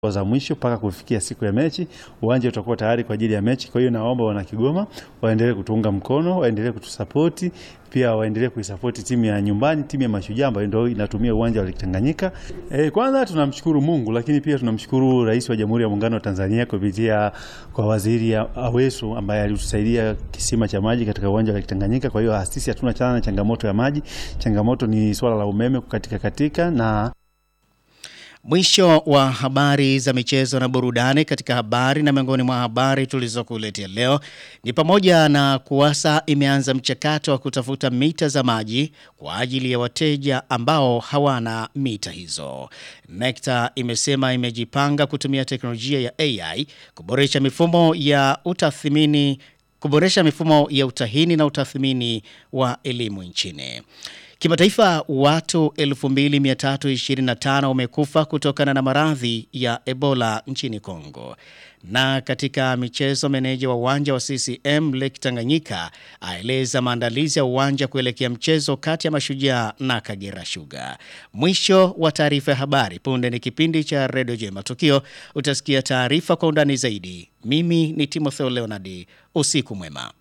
za mwisho mpaka kufikia siku ya mechi, uwanja utakuwa tayari kwa ajili ya mechi. Kwa hiyo naomba wana Kigoma waendelee kutuunga mkono, waendelee kutusapoti, pia waendelee kuisapoti timu ya nyumbani, timu ya Mashujaa ambayo ndio inatumia uwanja wa Lake Tanganyika. E, kwanza tunamshukuru Mungu, lakini pia tunamshukuru Rais wa Jamhuri ya Muungano wa Tanzania kupitia kwa Waziri Aweso ambaye alitusaidia kisima cha maji katika uwanja wa Lake Tanganyika. Kwa hiyo sisi hatuna chana na changamoto ya maji, changamoto ni swala la umeme kukatika katika na Mwisho wa habari za michezo na burudani. Katika habari na miongoni mwa habari tulizokuletea leo ni pamoja na KUWASA imeanza mchakato wa kutafuta mita za maji kwa ajili ya wateja ambao hawana mita hizo. NECTA imesema imejipanga kutumia teknolojia ya AI kuboresha mifumo ya utathmini kuboresha mifumo ya utahini na utathmini wa elimu nchini. Kimataifa, watu 2325 wamekufa kutokana na maradhi ya Ebola nchini Kongo. Na katika michezo, meneja wa uwanja wa CCM Lake Tanganyika aeleza maandalizi ya uwanja kuelekea mchezo kati ya Mashujaa na Kagera Sugar. Mwisho wa taarifa ya habari. Punde ni kipindi cha Redio J Matukio, utasikia taarifa kwa undani zaidi. Mimi ni Timotheo Leonard, usiku mwema.